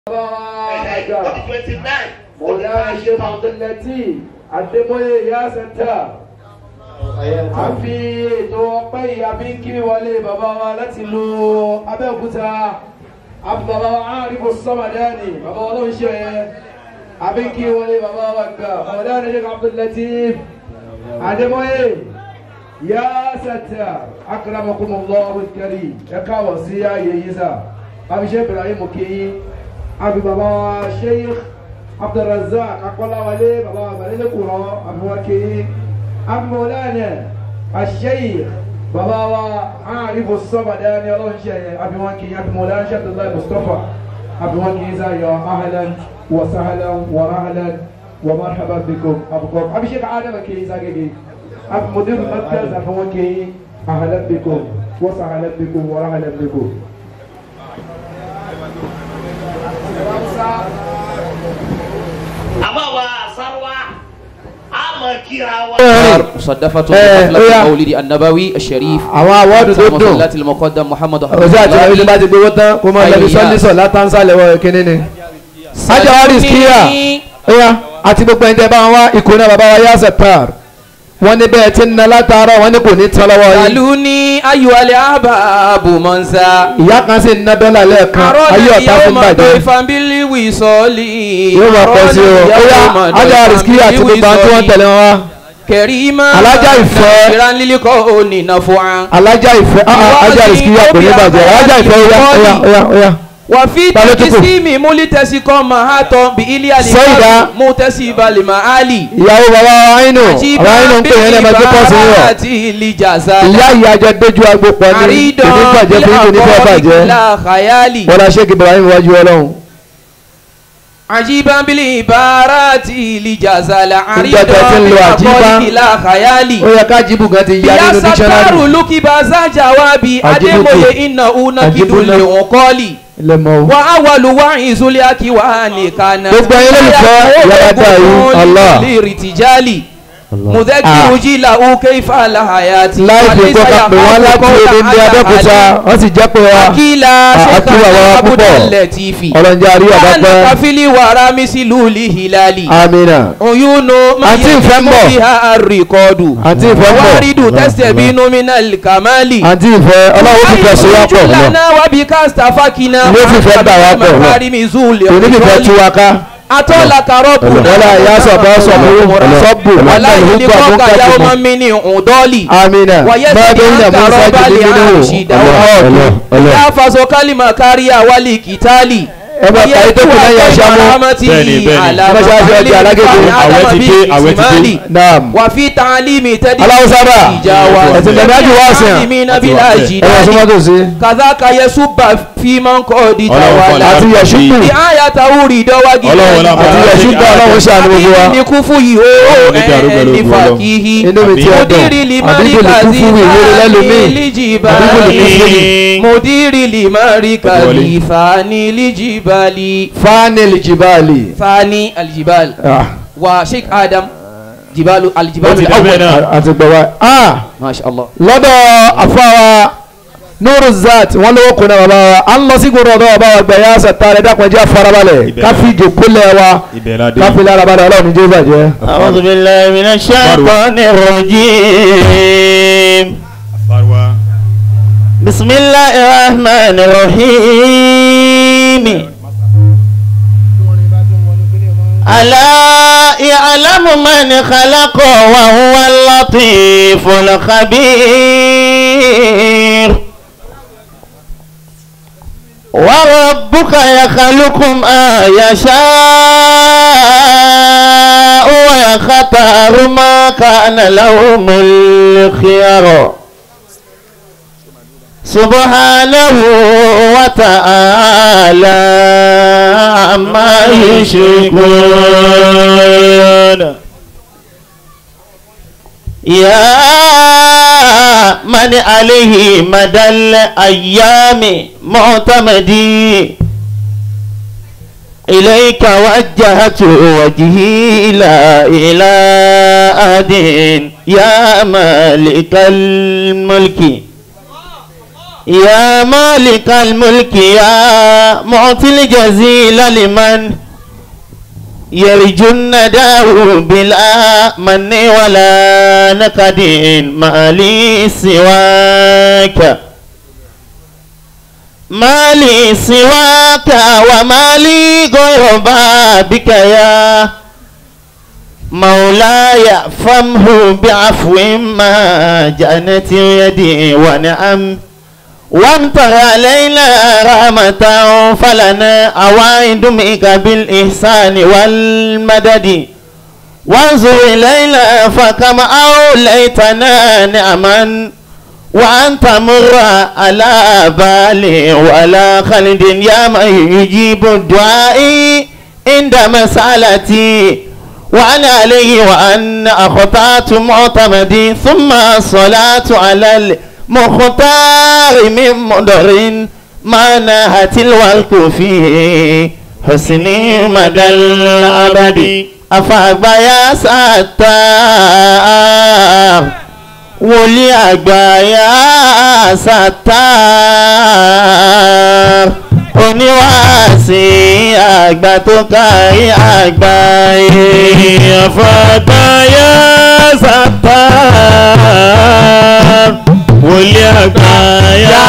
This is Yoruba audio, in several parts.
twenty nine. مولانا الشيخ عبد اللطيف Adémọ́lé ìyá sẹ́ńtà. A fi ètò ọpẹ́ yìí a fi ń kí wọlé bàbá wa láti lu Abẹ́òkúta. A fi bàbá wa Áàrífò Sọ́màdánì, bàbá wa ló ń ṣe ẹ̀. A fi ń kí wọlé bàbá wa gbà. Mọ̀lánà Sheikh Abdul Latif. Adémọ́lé ìyá sẹ́ńtà. Akramakumullahu al-karim. Ẹ káwọ̀ sí ààyè yìí sà. A fi ṣe Ibrahim Kiyi. A fi bàbá wa Sheikh abdulrazak akọlawale baba abalẹ kura abuwake amọlẹnẹ asheikh baba wa arifu sọmadani ọlọsẹ abiwaki abimọlẹnẹ shabdulayi mustapha abiwaki zayo ahlan wa sahlan wa rahlan wa marhaba bikum abukum abishek adama ke zagege abimudir markaz abiwaki ahlan bikum wa sahlan bikum wa rahlan bikum. àmọ́ wa sáwá a mọ̀ kíra wa. مصدفة إيه، حفلة إيه. المولد النبوي الشريف àwọn awọ́ọ̀dù tó dùn مصلات المقدم محمد ọ̀sẹ̀ àti ìwé tó bá ti gbowó tán kó máa lọ́bi sọ́nísọ̀ látàǹsálẹ̀ wọ kínní ni. ajawari skiya ẹ̀yà àti gbogbo ẹ̀ńtẹ́ bá wọn wá ikùn náà bàbá wa yá sẹ̀pàr wọ́n ní bẹ́ẹ̀ tí ń na látàárọ̀ wọ́n ní kò ní tán lọ́wọ́ yìí. قالوني أيها الأحباب منسى ìyá kan sì ń ná dọ́là lẹ́ẹ̀kan ayé ọ̀tá fún يوم bàjẹ́. ضيفا بالوصال yóò máa pọ̀ sí o ẹ̀yà ajawari skiya àti gbogbo àwọn tí wọ́n tẹ̀lé wọn wá. كريما Alájà ìfẹ́. ناصرا للكون نفعا alájà ìfẹ́ ah, ah, ajawari skiya kò ní bàjẹ́ alájà ìfẹ́ ó yá ó yá ó yá ó yá. وفي Ta ló tún kù? تقسيم ملتسق مهاتم بإليا Sẹ́yìdá. متسب المعالي ìyàwó bàbá wa àyínú bàbá àyínú ń pè yẹn lẹ́ẹ̀ma tó pọ̀ sí yọ̀. لجزاء ìyá ìyá jẹ dojú agbo pọ̀ ní àrídàn èmi bàjẹ́ fún ìdí fẹ́ bàjẹ́ la khayali. wọ́n la ṣe kí ibrahim wájú ọlọ́run. عجيبا بالعبارات لجزاء Ìjọba tí ń lo àjíbá. la khayali. ó yẹ ká jíbù gan ti ya يا nínú ستار dictionary. لك بازا جوابي Àjíbù أدمي kù. إنه نكد Àjíbù náà. لعقالي ilé mọ́ o. وأول وعيز الأكوان كانت Gbogbo ẹ̀yin olólùfẹ́ yàrá yìí, Allah. لارتجالي مذكر Ah. جيله كيف الحياة láìpẹ́ kọ́ ká pè wọ́n láti èdè ní abẹ́òkúta wọ́n sì jẹ́ pé wa akila Ah, akila wa seka púpọ̀. abudan lẹtifi ọlọ́njẹ́ àrí ọ̀dọ́ wọn pẹ́. kafili wàrà mísìlúli hilali amina oyunu Àǹtí ìfẹ́ ń bọ̀. biha àríkọdù Àǹtí ìfẹ́ ń bọ̀. wàrídù tẹsẹ̀ bínú minal kamali. àǹtí ìfẹ́ ọlọ́run fi fẹ́ so wá pọ̀ lọ lana wabi kasta fakina Ló fi fẹ́ dà wá pọ̀ lọ. kò ní fífẹ́ tú wa ká atọ́la karọ́bù wọ́n yà sọ̀bọ̀ sọ̀bọ̀ sọ́bù wàlá àtàlù ìlú gbà fún kọ́ka yàwó kájùmọ̀ máa mi ní ọ̀dọ́ọ̀lì. amina Wàyẹ́ bẹ́ẹ̀ tẹ̀lé bẹ́ẹ̀ ní àǹkà àbúrò rọ́bà sáájú lè nínú àrùṣìdá ọlọ́run ya faso kalima kariya wali kitali. Ẹ bá ka ètò kù lẹ́yìn àṣàmú. Bẹ́ẹ̀ni, bẹ́ẹ̀ni. Mọ́ṣáláṣí ọjà alágége. Àwẹ̀ ti dé, àwẹ̀ ti dé. naam wà fi tàlímì tẹ́lí. Aláwo sábà. ìjà wa Ẹ̀sìn tẹ̀lé ájú wá sí à. mi nábìlà Àti wá jì ẹ wọ́n súnmọ́ tó sí. kàdákà yẹsù bá fi máa ń kọ́ di Ọlọ́run tàwa fọlá. la. àti yẹ̀ṣùkù bí àyà táwùrì dọ́wági. Ọlọ́run wọlé àmọ́. àti yẹ̀ṣùkù ọlọ́run ṣàánú gbogbo wa. àbí ní kúfù yìí ó Ọlọ́run ní dàrú pẹ̀lú ẹni ògo Ọlọ́run. fàkìhì. inú mi ti Àbí- ọdún mudiri limari àbíkò lè kú kazi fún ìwúrí lẹ́lòmíì lijibali àbíkò lè kú fún mi. mudiri limari kazi wọlé. fani lijibali fánìlì jìbáàlì. fani aljibal Ah, wa sheikh adam jibalu ó aljibalu ti dẹ́bẹ̀ náà. àti gbọ̀wá. Ah, masha allah lọ́dọ̀ àfáwà nuru zat wọn lówó kunna bàbá wa à ń lọ sí gbọdọ̀ ọ̀dọ́ bàbá wa gbẹ̀yà sàtàrẹ̀ dàpọ̀ jẹ́ farabalẹ̀ Ibẹ̀ káfí jòkólẹ̀ wa ibẹ̀ la dé. káfí lárabalẹ̀ ọlọ́run ní jẹ́ bàjẹ́. أعوذ بالله من الشيطان الرجيم Farwa. بسم الله الرحمن الرحيم ألا يعلم من خلق وهو اللطيف الخبير وربك يخلق ما يشاء ويختار ما كان لهم الخيار سبحانه وتعالى عما يشركون يا من عليه مدى الأيام معتمدي إليك وجهت وجهي لا إلى أحد يا مالك الملك يا مالك الملك يا معطي الجزيل لمن يرجو النداء بلا من ولا نكد ما لي سواك ما لي سواك وما لي غير بابك يا مولاي فامه بعفو ما جنت يدي ونعم وامطر علينا رحمة فلنا عوائد منك بالإحسان والمدد وانظر إلينا فكما أوليتنا نعما وأنت مر على بالي ولا خلد يا من يجيب الدعاء عند مسألتي وأنا عليه وأن أخطأت معتمدي ثم الصلاة على المختار من مدر ما نهت الورك فيه حسن مدى الأبد أفاق يا ستار wòlíì àgbà yá sátár oníwàásí àgbà tó kárí àgbà yé àfàgbà yá sátár wòlíì àgbà yá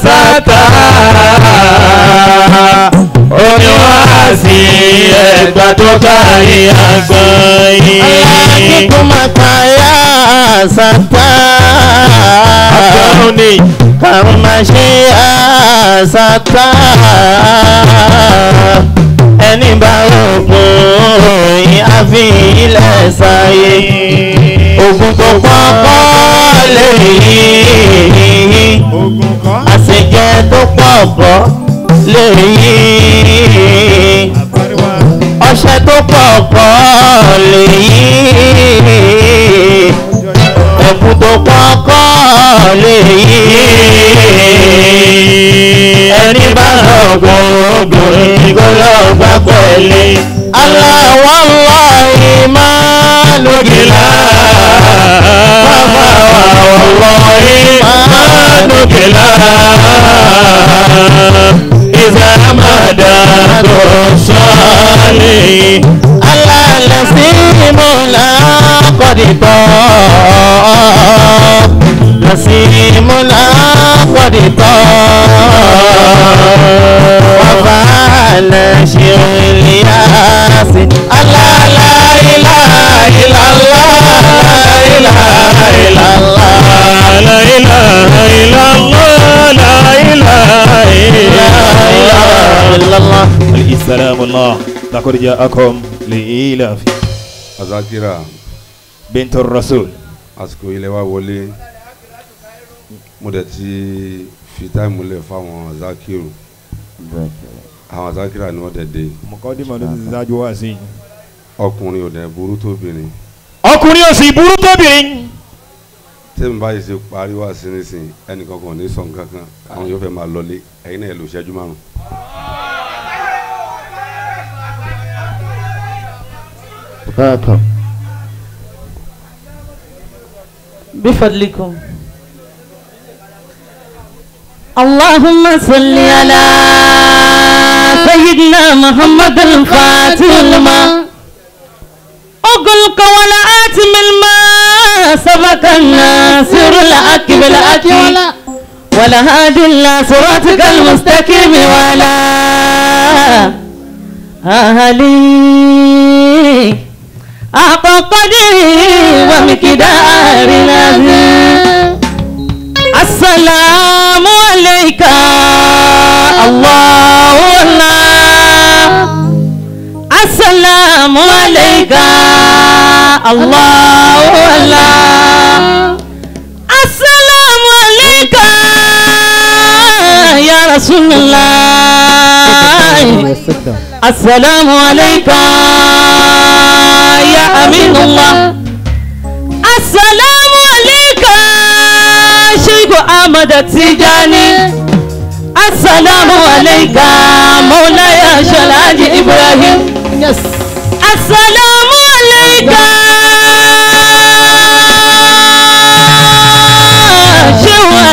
sátár oníwàásí àgbà tó kárí àgbà yé. alákìkún màkàyà sátá àbẹ̀wòní kàrùmáṣe àsátá ẹni bá rògbòn ìhàfi ilẹ̀ sáyé ogun tó pọ́pọ́ lè yí àṣejẹ tó pọ̀pọ̀ lè yí ọṣẹ tó pọ̀pọ̀ lè yí ẹ̀bùn tó kọ́kọ́ lè yí ẹni bá lọ́gbọ̀n obìnrin kó lọ́gbà pẹ̀lẹ́ aláwọ̀ ńlá ìmánugìlá bàbá wàwọ̀ ìmánugìlá ìsàmàdà tó sọ́ọ̀lì alálẹ̀ sí ìmúlá kọ́dìtọ́ nasimuna kọ́dìtọ́ wàfàlẹ̀ ṣìrìlíyàsí alálà ilá ìlàlá ilá ìlàlá la ilaha illallah la ilaha illallah السلام الله لقد جاءكم لإيلاف azakira بنت الرسول àsìkò ilẹ̀ wa wọlé mo dẹ̀ ti fi táìmù lẹ̀ fáwọn azakiru àwọn azakira ni wọ́n dẹ̀ dé مقدمة للزاج واسي ọkùnrin ò dẹ̀ burú tóbìnrin ọkùnrin òsì burú tóbìnrin tẹ́mi báyìí ṣe parí wá sí nísìnyí ẹnìkan kan ò ní sọ̀n kankan àwọn yóò fẹ́ máa lọlé ẹ̀yin náà ẹ̀ lò ṣẹ́jú márùn. بفضلكم اللهم صل على سيدنا محمد الفاتح لما أقلق ولا آتم الماء سبق الناصر الحق بالحق ولا هادي إلا صراطك المستقيم ولا أهلي أعطى قدري ومقدار العظيم السلام عليك الله الله السلام عليك الله الله السلام عليك يا رسول الله السلام عليك يا أمين الله السلام عليك شيخ أحمد التجاني السلام عليك مولاي شلاج إبراهيم السلام عليك شيخ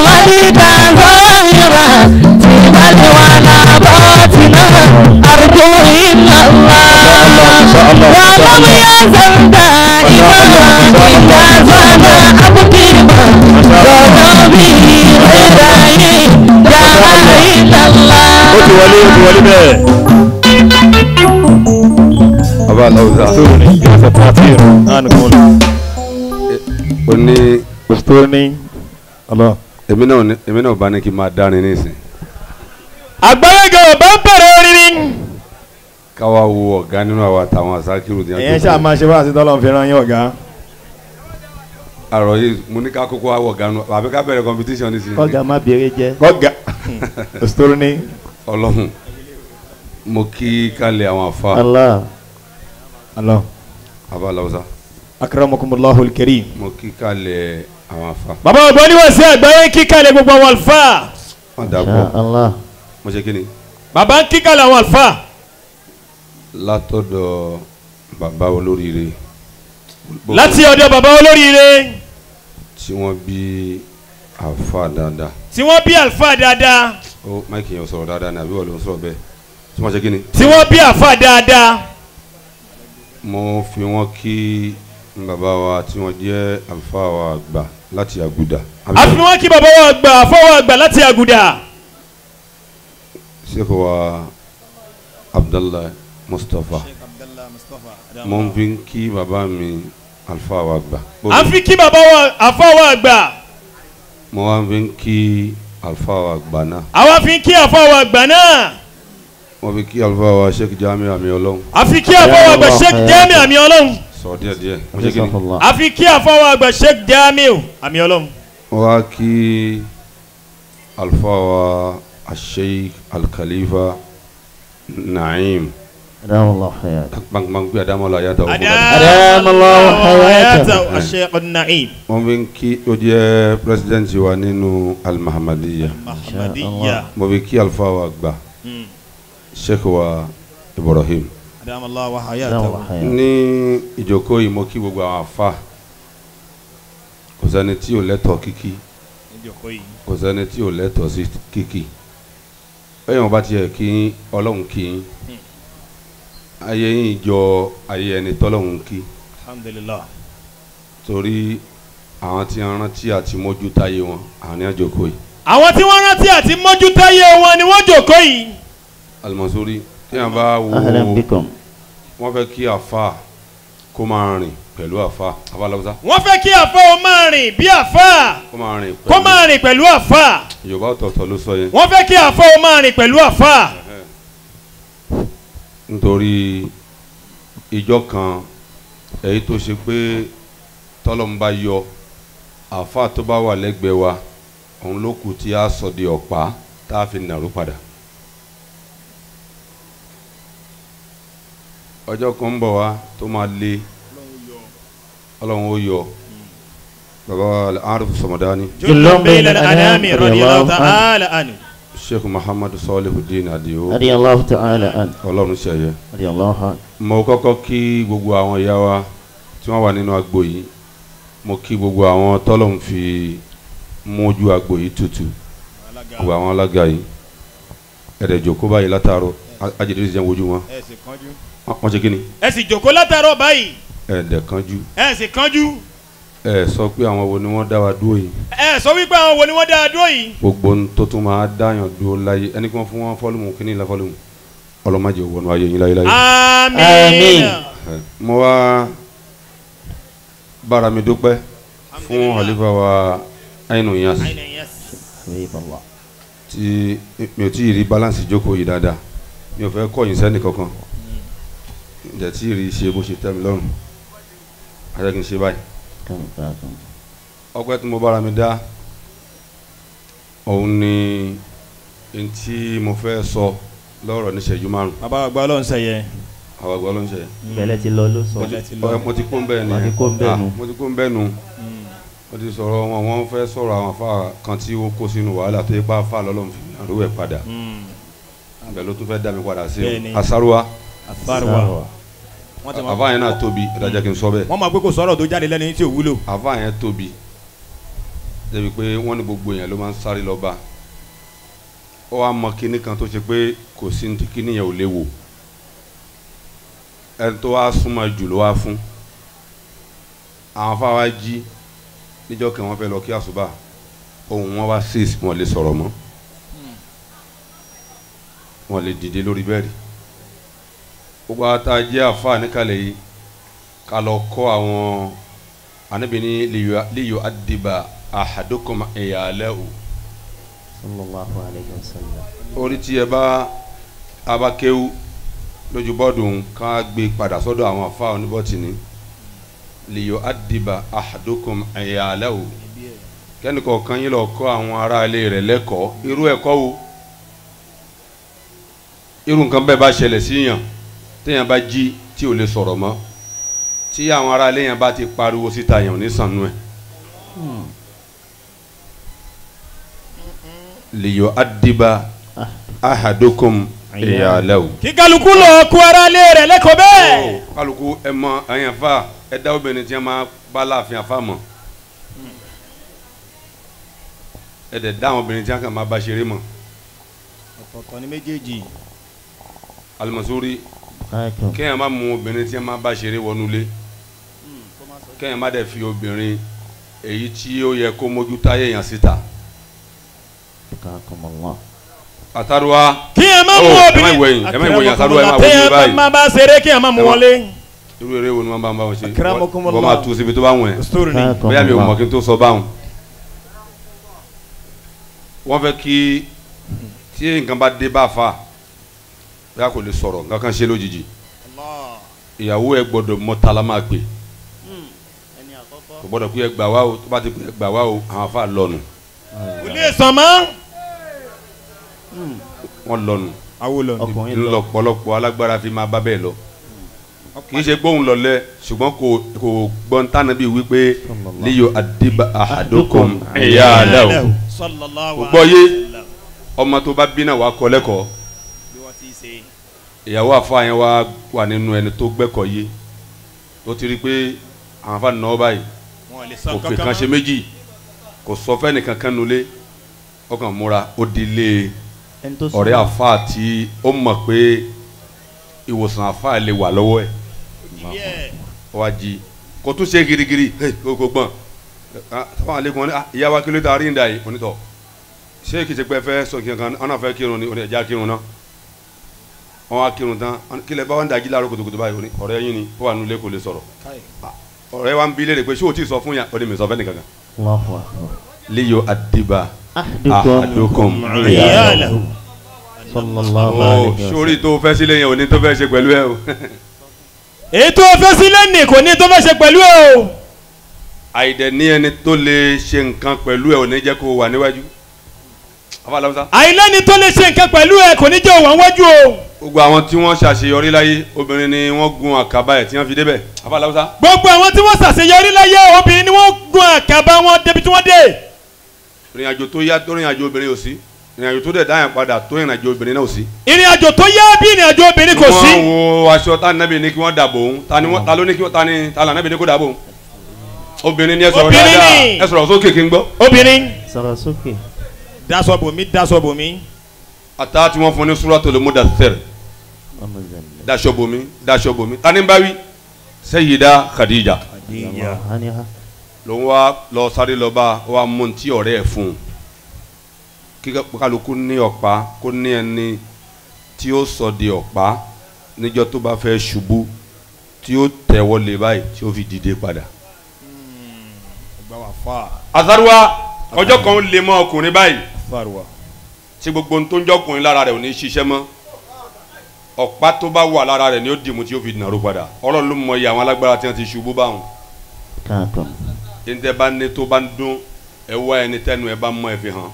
ولم يزل دائما إذا زاد أبكيما ذنبي غيري لا إلا الله ó ti wọlé ó ti wọlé bẹ́ẹ̀. baba alawusa Stone yóò fẹ́ pàtìr náà nìkan lọ. o ní Stone ọlọ. èmi náà ní- èmi náà bá ní kí n máa dárin nísìn àgbáyége ọba ń bẹ̀rẹ̀ orin ni. káwa wo ọ̀gá nínú àwọn àtàwọn àsákìrù ní ẹ̀yẹn ṣáà máa ṣe wá àti tọ́lọ́ fi ran yín ọ̀gá. àrò yìí mo ní ká kókó wá wọ̀ ọ̀gá nù àbí ká bẹ̀rẹ̀ competition nísìn kọ́gà má béèrè jẹ́. ọ̀gá Stone ọlọ́run mo kí kálẹ̀ àwọn àfa Allah ọlọ. baba alawusa akramakumullahu alkarim. mo kí kálẹ̀ àwọn àfa bàbá ọ̀gbọ́n ni wọ́n ṣe àgbáyé kíkàlẹ̀ gbogbo àwọn àlùfáà. wọ́n Insha dàpọ̀ Allah mo ṣe kí ni bàbá ń kíkàlẹ̀ àwọn àlùfáà. látọ̀dọ̀ bàbá olóríire láti ọ̀dọ̀ bàbá olóríire tí wọ́n bí àfa dáadáa tí wọ́n bí àlùfáà dáadáa ó máìkì yẹn ò sọ̀rọ̀ dáadáa ní àbí wọ́n ló ń sọ̀rọ̀ bẹ́ẹ̀ tí wọ́n ṣe kí ni tí wọ́n bí àlùfáà dáadáa. mo fi wọ́n kí bàbá wa tí wọ́n jẹ́ àlùfáà wa àgbà láti àgùdà a fi wọ́n kí bàbá wa gbà fọwọ́ gbà láti àgùdà. sèkò wa abdallah mustapha mo ń fi kí bàbá mi àlùfáà wa àgbà a fi kí bàbá wa àfọwọ́ gbà. mo wá ń fi kí àlùfáà wa àgbà náà àwa fi kí àfọwọ́ gbà náà. mo fi kí àlùfáà wa sheikh jami àmì ọlọ́run a fi kí àfọwọ́ gbà sheikh jamiu àmì ọlọ́run. sọ díẹ̀ díẹ̀ mo ṣe kí ni Jazakallah. a fi kí àfọwọ́ gbà sheikh jamiu àmì ọlọ́run. mo wá kí àlùfáà wa asheikh alkhalifa naim Adamallahu hayat. gbangban gbé adamola yàtọ̀ òkú Adamallahu hayatahu. hayata sheikh naim mo fi kí ó jẹ́ president wa nínú almahamadiya ahmadiyya. mo fi kí àlùfáà wa àgbà sheikh wa ibrahim adamallahu Adamallahu hayat. ní ìjókòó yìí mo kí gbogbo àwọn afa kò sẹ́ni tí ò lẹ́tọ̀ọ́ kíkí kò sẹ́ni tí ò lẹ́tọ̀ọ́ sí kíkí bẹ́ẹ̀ wọ́n bá tiẹ̀ kí ọlọ́run kí yín ayé yín jọ ayé ẹni tọ́lọ́run kí alhamdulilah. torí àwọn tí wọ́n rántí àti mójú táyé wọn àwọn ní àjòkó yìí àwọn tí wọ́n rántí àti mójútáyé wọn ni wọ́n jòkó yìí. alimọ̀sórí tí wọ́n bá wo Ahlan bikum. wọ́n fẹ́ kí àfa kó máa rìn pẹ̀lú àfa àfa lọ́wọ́sá wọ́n fẹ́ kí àfa ó máa rìn bí àfa kó máa rìn kó pẹ̀lú máa rìn pẹ̀lú àfa. yorùbá ọ̀tọ̀ọ̀tọ̀ ló sọ yẹn wọ́n fẹ́ kí àfa ó máa rìn pẹ̀lú àfa. nítorí ìjọ kan èyí tó ṣe pé tọ́lọ́mù bá yọ àfa tó bá wà lẹ́gbẹ̀ẹ́ wa òun ló kù tí a sọ di ọ̀pá tá a fi nàró padà. ọjọ́ kan ń bọ̀ wá tó máa le ọlọ́run ó yọ baba wa arif sọmọdani Jullun bayna al-anami radiyallahu ta'ala anhu. sheikh muhammadu salihudeen adio Radiyallahu ta'ala an. ọlọ́run ṣẹ̀yẹ. Radiyallahu an. mo kọ́kọ́ kí gbogbo àwọn ìyá wa tí wọ́n wà nínú agbo yìí mo kí gbogbo àwọn tọ́lọ́hún fi mójú agbo yìí tutù gbogbo àwọn alága yìí ẹ̀rẹ̀ jòkó báyìí látàárọ̀ ajẹ́dẹ́ ti jẹ́ wojú wọn Wọ́n- wọ́n ṣe kí ni ẹ sì jòkó látàárọ̀ báyìí ẹ̀ẹ́dẹ̀ kanjú ẹ sì kánjú ẹ̀ sọ pé àwọn wo ni wọ́n dá wa dúró yìí ẹ sọ wípé àwọn wo ni wọ́n dá a dúró yìí. gbogbo ohun tó tún máa dáyàn dúró láyé ẹni kí wọ́n fún wọn fọ́lùmù kíní ìlà fọ́lùmù ọlọ́mọdé òwò ayé yín láyé láyé. àmín. Àmín. Ẹ, mo wá bára mi dúpẹ́ fún àlefa wa Ainu Iyas Habiballah. tí mi ò tí ì rí balance ìjókòó yìí dáadáa mi ò fẹ́ kọ̀yìn sẹ́ni kankan ǹjẹ́ tí ì rí ṣe bó ṣe tẹ́ mi lọ́rùn ajá kí n ṣe báyìí Kan kan. ọpẹ́ tí mo bára mi dá òun ni n tí mo fẹ́ sọ lọ́rọ̀ níṣẹ́jú márùn bàbá àgbà ọlọ́run sẹ̀yẹ. àwọn àgbà ló ń ṣe Bẹ̀lẹ̀ ti lọ ló sọ. mo ti- ọ- mo ti kó ń bẹ́ẹ̀ ni Mo ti kó ń bẹ́ẹ̀ Ah, nu. mo ti kó ń bẹ́ẹ̀ nu mo ti sọ̀rọ̀ wọn wọ́n fẹ́ sọ̀rọ̀ àwọn afa kan tí ó kó sínú wàhálà tó yẹ pé afa lọ́lọ́run fi àrùwẹ̀ padà ibẹ̀ ló tún fẹ́ dá mi padà sí Bẹ́ẹ̀ni. asaruwa àfàrùwà. wọ́n ti mọ̀ afa yẹn náà tóbi ìdájọ́ kí n sọ bẹ́ẹ̀ wọ́n máa gbé kó sọ̀rọ̀ tó jáde lẹ́nu yín tí ò wúlò. afa yẹn tóbi débi pé wọ́n ní gbogbo yẹn ló máa ń sáré lọ bá ó wá mọ kinní kan tó ṣe pé kò sí ní kinní yẹn ò léwu ẹni tó wá súnmọ́ jù ló wá fún àwọn afáwa jí níjọ́ kan wọ́n fẹ́ lọ kí àṣùbà ohun wọn wá six wọn lè sọ̀rọ̀ mọ́ wọn lè dìde lórí bẹ́ẹ̀rì gbogbo ata jẹ́ àfa níkàlẹ̀ yìí ká lọ kọ́ àwọn anabi ní liyo adiba ahadukum ìyàlẹ́ o sallallahu alayhi wa sallam. orí tí ẹ bá abakéwu lójú bọ́ọ̀dù ń ká gbé padà sọ́dọ̀ àwọn afa oníbọ̀tìní liyo adiba ahadukum ìyàlẹ́ o kẹ́nìkọ̀ọ̀kan yín lọ kọ́ àwọn ará ilé rẹ̀ lẹ́kọ̀ọ́ irú ẹ̀kọ́ wo irú nǹkan bẹ́ẹ̀ bá ṣẹlẹ̀ síyàn téèyàn bá jí tí ò lè sọ̀rọ̀ mọ́ tí àwọn ará ilé yẹn bá ti pariwo síta yẹn ò ní sànú ẹ̀ liyo adiba ahadukum ìyàlẹ́ o. kí kálukú lọ kó ara lé rẹ̀ lẹ́kọ̀ọ́ bẹ́ẹ̀. kálukú ẹ mọ ẹyàn fa ẹ dá obìnrin tí wọn máa bá láàfin àfa mọ ẹ dẹ̀ dá àwọn obìnrin tí wọn kàn máa bá ṣeré mọ ọ̀kọ̀ọ̀kan ní méjèèjì. alimusori Káàkiri. kéèyàn má mú obìnrin tí wọn máa bá ṣeré wọnúlé kéèyàn má dẹ̀ fi obìnrin èyí tí ó yẹ kó mójú táyé yàn síta Káàkiri. àtàrúwa kí ẹ má Oh, mú ẹ má obìnrin. ìwẹ̀yìn, ẹ má ìwẹ̀yìn, àtàrúwà ẹ má Téèyàn wojú báyìí. má bá ṣeré kí ẹ má mú Ẹ má- wọlé. irú eré wo ni wọn bá ń bá wọn ṣe Akramakumullah. wọn máa tu síbi tó bá wọn ẹ story ni. bóyá mi ò mọ̀ kí n tó sọ báwọn. wọ́n fẹ́ kí tí nǹkan bá dé bá fa bóyá kò lè sọ̀rọ̀ nǹkan kan ṣe lójijì ìyàwó ẹ gbọ́dọ̀ mọ tala máa pè kò gbọ́dọ̀ pé ẹ gbà wá o tó bá ti pè ẹ gbà wá o àwọn afa lọ́nu kò lè sàn mọ́. wọ́n lọ́nu awo lọ. Ọkùnrin lọ. ńlọpọlọpọ alágbára fi máa bá bẹ́ẹ̀ lọ kì í ṣe gbóhùn lọlẹ ṣùgbọ́n kò kò gbọ́n tánà bíi wípé liyo adiba ahadukum ẹ̀yà alẹ́ o sallallahu kò gbọ́ yé alaihi wasallam. ọmọ tó bá bí náà wàá kọ́ lẹ́kọ̀ọ́ bí wọ́n ti ṣe. ìyàwó àfa yẹn wá wà nínú ẹni tó gbẹ́kọ̀ yé tó ti rí i pé àwọn afa nà ọ́ báyìí wọn lè sàn kò fi kankan kan ṣe mọ́. méjì kò sọ fẹ́ni kankan nulẹ̀ ọkàn múra ó di ilé ẹni tó ọ̀rẹ́ àfa tí ó mọ̀ pé ìwòsàn àfa lè wà lọ́wọ́ ẹ̀ Yeah. wá jí kò tún ṣe girigiri hey, kò kò gbọ́n Ah, sábà alekun ni ah, ìyá wa kí ló ta rí ń da yìí onítọ̀ ṣé kìí ṣe pé ẹ fẹ́ sọ kí nǹkan ọ̀nà fẹ́ kírun ni oní ẹ̀já kírun náà wọ́n wá kírun tán wọ́n ní, kí lẹ bá wọn dàjí láàárọ̀ kùtùkùtù báyìí oní ọ̀rẹ́ yín ni ó wà nulẹ̀ kò lè sọ̀rọ̀ Ah, ọ̀rẹ́ wa ń bi léèrè pé ṣé o ti sọ fún yà ó ní mi sọ fẹ́ nìkan kan Allahu akbar. liyo adiba Ahdukum. ahadukum Iyalahu. Sallallahu ó alayhi wa sallam. sórí tó fẹ́ sílẹ̀ yẹn ò ní tó fẹ́ ṣe pẹ̀lú ẹ o ètò òfin sílẹ̀ ní kò ní tó fẹ́ ṣe pẹ̀lú ẹ o. àìdẹ̀ ní ẹni tó lè ṣe nǹkan pẹ̀lú ẹ ò ní jẹ́ kó wà níwájú afáàlámsá àìlẹ́ni tó lè ṣe nǹkan pẹ̀lú ẹ kò ní jẹ́ òwà wájú o. gbogbo àwọn tí wọ́n ṣàṣeyọrí láyé obìnrin ni wọ́n gun àkàbà ẹ̀ tí wọ́n fi débẹ̀ afáàlámsá gbogbo àwọn tí wọ́n ṣàṣeyọrí láyé obìnrin ni wọ́n gun àkàbà wọn débi tí wọ́n dé. ìrìn àjò tó yá tó ìrìn àjò obìnrin ò sí ìrìn àjò tó dẹ̀ dáyà padà tó ìrìn àjò obìnrin náà ò sí. ìrìn àjò tó yá bí ìrìn àjò obìnrin kò sí. wọ́n wo aṣọ tá nẹ́bí ní kí wọ́n dàbò òun ta ni wọ́n ta ló ní kí wọ́n ta ni ta là nẹ́bí ní kó dàbò òun. obìnrin ni ẹ sọ̀rọ̀ Obìnrin dáadáa ni. ẹ sọ̀rọ̀ sókè kí n gbọ́. obìnrin Sọ̀rọ̀ sókè. daṣọ bòmí daṣọ bòmí. ata tí wọ́n fún ní Suratul Mudaththir Ọmọ Zẹ̀lẹ̀. daṣọ bomi daṣọ bomi ta ni ń bá wí Sayyida Khadija Allahu anha. lòun wá lọ sáré lọ bá wa mú ti ọ̀rẹ́ ẹ̀ fún un kí kálukú ní ọ̀pá kó ní ẹni tí ó sọ di ọ̀pá níjọ́ tó bá fẹ́ ṣubú tí ó tẹ̀wọ́ lé báyìí tí ó fi dìde padà. àtàrúwá ọjọ́ kan ó lè mọ ọkùnrin báyìí tí gbogbo ohun tó ń jọkùnrin lára rẹ̀ ò ní ṣiṣẹ́ mọ́ ọ̀pá tó bá wà lára rẹ̀ ni ó dìmú tí ó fi nàró padà ọlọ́run ló mọ iye àwọn alágbára tí wọ́n ti ṣubú báwọn Káàkiri. ntẹ bá ní tó bá ń dún ẹ wá ẹni tẹnu ẹ bá mọ ẹ fi hàn.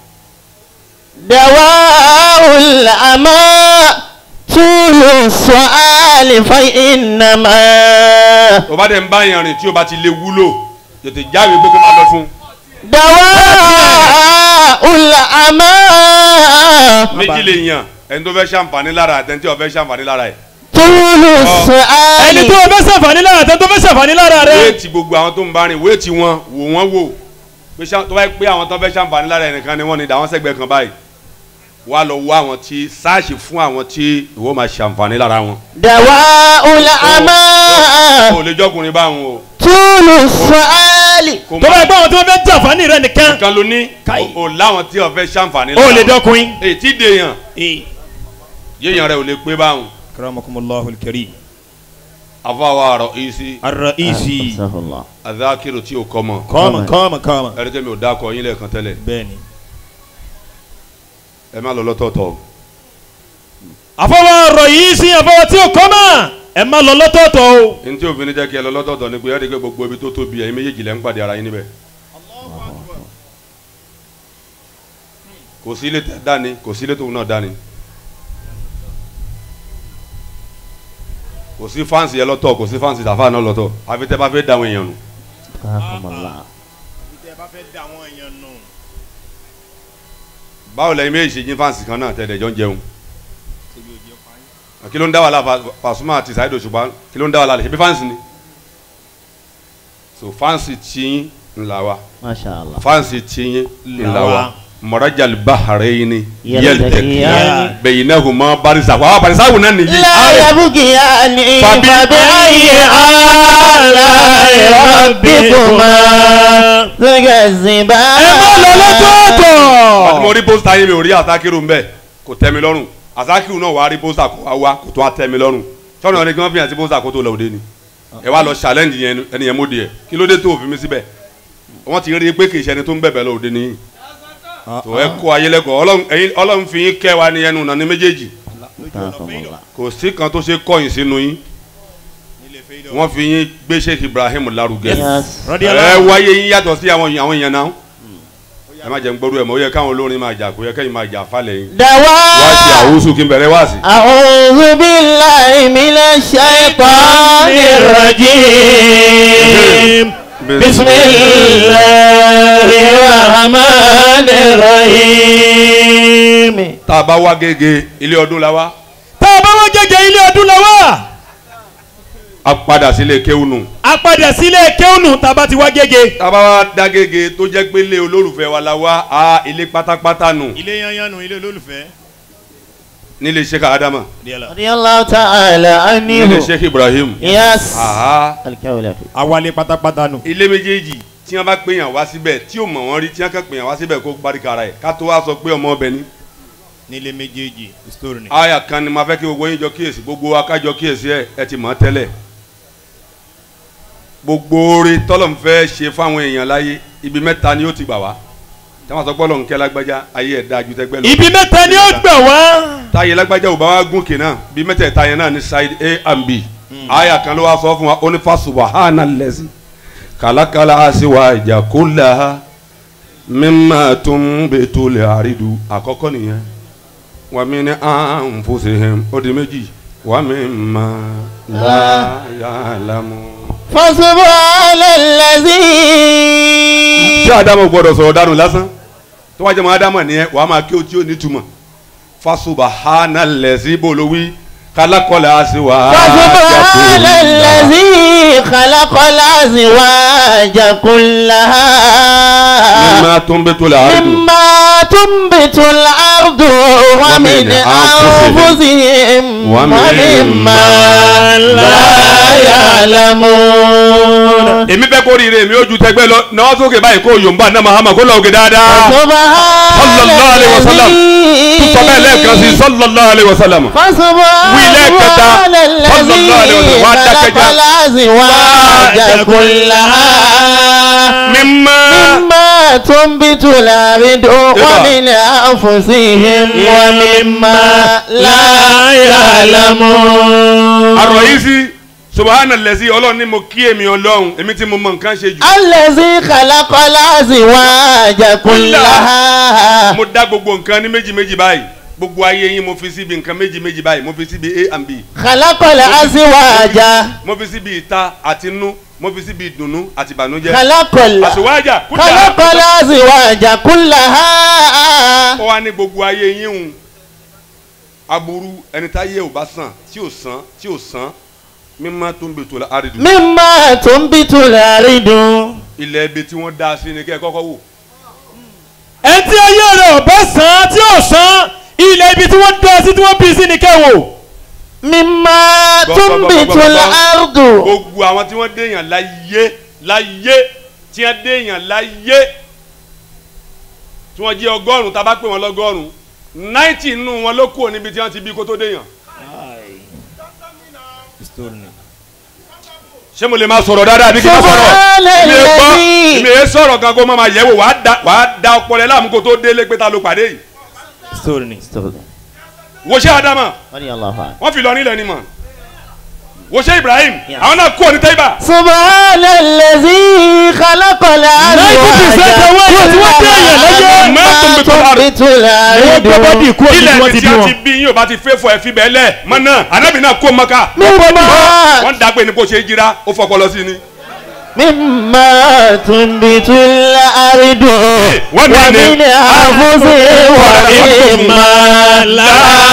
دواء الأمى طول السؤال فإنما tó bá dẹ̀ ń bá yẹn rìn tí o bá ti lè wúlò tètè jáwé gbé kó máa lọ fún. دواء الأمى méjì lè yàn ẹni tó fẹ́ ṣàǹfààní lára àti ẹni tí o fẹ́ ṣàǹfààní lára ẹ̀. طول ẹni tó السؤال o fẹ́ ṣàǹfààní lára tẹ́ tó fẹ́ ṣàǹfààní lára rẹ. wéètì gbogbo àwọn tó ń bá rìn wéètì wọn wò wọ́n wò pé ṣá- tó bá yẹ pé àwọn tó fẹ́ ṣàǹfààní lára ẹnìkan ni wọ́n ní dàwọn sẹ́gbẹ̀ẹ́ kan báyìí wá lọ wá àwọn tí sáàsì fún àwọn tí ìwọ máa ṣàǹfààní lára wọn. دواء الأعمى o lè jọkùnrin báwọn o. طول السؤال kò tó bá má gbọ́ àwọn tí wọ́n fẹ́ jàǹfààní rẹ nìkan nǹkan ló ní Káì. o o láwọn tí wọ́n fẹ́ ṣàǹfààní ó lè wọn. dọ́kùnrin. èyí tí dèèyàn yéèyàn rẹ ò lè pé báwọn. karamakumullahu alkarim àfọwọ́ àrọ̀ isi arraisi أستغفر الله adákìrò tí o kọ́ mọ̀ kọ́mọ kọ́mọ kọ́mọ. ẹni tẹ́mi ò dákọ̀ yín lẹ́ẹ̀kan tẹ́lẹ̀ bẹ́ẹ̀ni. ẹ má lọ lọ́tọ̀ọ̀tọ̀ àfọwọ́ arraisi àfọwọ́ tí o kọ́ mọ̀ ẹ má lọ lọ́tọ̀ọ̀tọ̀ o. ní tí obìnrin jẹ́ kí ẹ lọ lọ́tọ̀ọ̀tọ̀ ni pé ẹ rí i pé gbogbo ibi tó tóbi ẹ̀yin méjèèjì lẹ́ ń pàdé ara yín níbẹ̀ kò sí ilé tẹ dání kò sí ilé tóun náà dání kò sí fáǹsì yẹn lọ́tọ̀ kò sí fáǹsì tàfà náà lọ́tọ̀ àfi tẹ́ bá fẹ́ da àwọn èèyàn nù رحم الله báwo lẹ́yìn méjì ṣe jí fáǹsì kan náà tẹ̀lé jọ ń jẹun kí ló ń dá wàhálà Fa- Pasuma àti Saheed Òṣùpá kí ló ń dá wàhálà ṣe bí fáǹsì ni so fáǹsì tiyín ńlá wa ما شاء الله fansi tiɲɛ Lawa. lawa marajal baharayini Yaltaqiyan. yaltaqiyan baynahuma barza wa barza wuna ni yi لا يبغيان فبأي فبأي آلاء ربكما تكذبان mo rí pósítà yẹn mi ò rí àtàkìrù mbẹ kò tẹ́ mi lọ́rùn àtàkìrù náà wà á rí pósítà kó wá wá kó tó wá tẹ́ mi lọ́rùn sọ́nà ọ̀rẹ́ kí wọ́n fi hàn sí pósítà kó tó lọ òde ni ẹ wá lọ challenge yẹn ẹni yẹn mú di ẹ kí ló dé tó òfin mi síbẹ̀ wọ́n ti rí i pé kì í ṣe ẹni tó ń bẹ̀bẹ̀ lọ òde nìyí tó ẹ kó ayé lẹ́kọ̀ọ́ Ọlọ́run ẹ̀yin- Ọlọ́run fi yín kẹ́ wa ní ẹnu nàní méjèèjì رحم الله kò sí kan tó ṣe kọ̀yìn sínú yín wọ́n fi yín gbé Sheikh Ibrahim lárugẹ Yes. ẹ wáyé yín yàtọ̀ sí àwọn àwọn èèyàn náà ẹ má jẹ́ ń gbọ́dọ̀ ẹ̀ mọ́ ó yẹ káwọn olórin máa jà kó yẹ kẹ́yìn máa jà falẹ̀ yín wá sí دواء àwùsù kí n bẹ̀rẹ̀ wá sí. أعوذ بالله من الشيطان الرجيم بسم الله الرحمن الرحيم tá a bá wá gègé ilé ọdún la wá tá a bá wọ́n gẹ́gẹ́ ilé ọdún la wá a padà sílé kéwùnù a padà sílé kéwùnù tá a bá ti wá gẹ́gẹ́. tá a bá wá dá gègé tó jẹ́ pé ilé olólùfẹ́ wa la wá a ilé pátápátá nù ilé yanyan nu ilé olólùfẹ́. nílé Sheikh Adama رضي الله تعالى nílé عنه Sheikh Ibrahim يس aha الكولة awalé pátápátá nu. ilé méjèèjì tí wọ́n bá pèèyàn wá síbẹ̀ tí ò mọ̀ wọ́n rí tí wọ́n kàn pèèyàn wá síbẹ̀ kó barika ara ẹ̀ ká tó wá sọ pé ọmọ ọbẹ̀ ni. nílé méjèèjì story ni. aya kan ni ma fẹ́ kí gbogbo yín jọ kíyèsí gbogbo wa ká jọ kíyèsí ẹ ẹ ti mọ̀ ọ́ tẹ́lẹ̀ gbogbo oore tọ́lọ̀ ń fẹ́ ṣe fáwọn èèyàn láyé ibi mẹ́ta ni ó ti gbà wá táwọn sọ gbọ́dọ̀ ń kẹ́ lágbájá ayé ẹ̀ dáa ju tẹ́gbẹ́ lọ ibi mẹ́ta ni ó gbà wá. táyé lágbájá ò bá wá gùn kìnnà bí mẹ́tẹ̀ẹ̀ta yẹn náà ní side a and b aya kan ló wá sọ fún wa ó ní fásùwà hànà lẹ́sì kàlákàlà àṣìwà ìjà kó là á mímà tó ń bẹ tó lè àrídù àkọ́kọ́ nìyẹn wà mí ní àǹfọ̀sẹ̀hẹ̀m ó di méjì wà mí mà láyàlámù. فسبحان الذي tí adamu gbọ́dọ̀ sọ̀rọ̀ dànù lásán tó wájú mọ adamu nìyẹn wàá máa kí o tí o ní túmọ̀ fasuba hana lẹsí bolówí kálákọlẹ àṣìwà. فسبحان الذي خلق الأزواج كلها mímá tó ń bẹ tó la àrídù. مما تنبت الأرض ومن أنفسهم ومما لا يعلمون èmi fẹ́ kó rire mi ó ju tẹgbẹ́ lọ náà sókè báyìí kó yòǹba náà mahama kó lọ òkè dáadáa. سبحان sallallahu alayhi wa sallam tún sọ bẹ́ẹ̀ lẹ́ẹ̀kan sí sallallahu alayhi wa sallam. Wí lẹ́ẹ̀kẹta, فسبحان sallallahu alayhi wa الذي sallam. Wá dákẹ́já. خلق الأزواج كلها mímá مما تنبت الأرض ومن أنفسهم ومما لا يعلمون àrò yìí sí subahana lẹ́sí ọlọ́run ní mo kí èmi ọlọ́run èmi tí mo mọ nǹkan ṣe jù. الذي خلق الأزواج كلها mo dá gbogbo nǹkan ní méjì méjì báyìí gbogbo ayé yín mo fi síbi nǹkan méjì méjì báyìí mo fi síbi a and b خلق الأزواج mo fi síbi ìta àti inú mo fi síbi ìdùnnú àti ìbànújẹ́ خلق ال- àṣewájà خلق الأزواج كلها ó wá ní gbogbo ayé yín hùn aburú ẹni tá yé ò bá sàn tí ò sàn tí ò sàn mímọ́ tó ń bètò la àrídù مما تنبت الأرض ilẹ̀ ibi tí wọ́n dá sí ni kẹ́ ẹ kọ́kọ́ wò ẹni tí ayé rẹ̀ ò bá sàn án tí ò sàn ilẹ̀ ibi tí wọ́n dá sí tí wọ́n bí sí ni kẹ́wò. mímá Gbọ́, tún gbọ́, bí gbọ́, gbọ́, tún gbọ́. àrùdù. gbogbo àwọn tí wọ́n déèyàn láyé láyé tí wọ́n déèyàn láyé tí wọ́n jẹ́ ọgọ́rùn-ún tá a bá pè wọ́n lọ́gọ́rùn-ún náìtì nínú wọn ló kúrò níbi tí wọ́n ti bí kó tó déèyàn. ṣé mo lè máa sọ̀rọ̀ dáadáa bí kí n má sọ̀rọ̀ mi ò gbọ́ Subhanalladhi. mi ò sọ̀rọ̀ gan kó má máa yẹ̀wò wàá da wàá da ọpọlọ ẹ̀ láàmú kó tó délé pé ta ló pàdé yìí. wo ṣé adama wọ́n fi lọ nílẹ̀ ni mọ̀ wo ṣé ibrahim àwọn náà kúrò ní tẹ́ibà. Subhanalladhi khalaqal azwaja 90% owó ẹ̀yẹ tí wọ́n dé èèyàn lọ́jọ́. mimma tunbitul wọ́n gbọ́ bọ́dì ardu. kúrò níbi ilẹ̀ wọ́n ibi ti tí bí wọ́n wọn. ti bí yín ò bá ti fẹ́ fọ ẹ̀fí bẹ́ẹ̀ lẹ̀ mọ́ náà anábì náà kó mọ́ká Mimma wọ́n dàgbé ní kó ṣe jíra ó fọpọlọ sí ni. مما تنبت الأرض ومن ومن أنفسهم ومما لا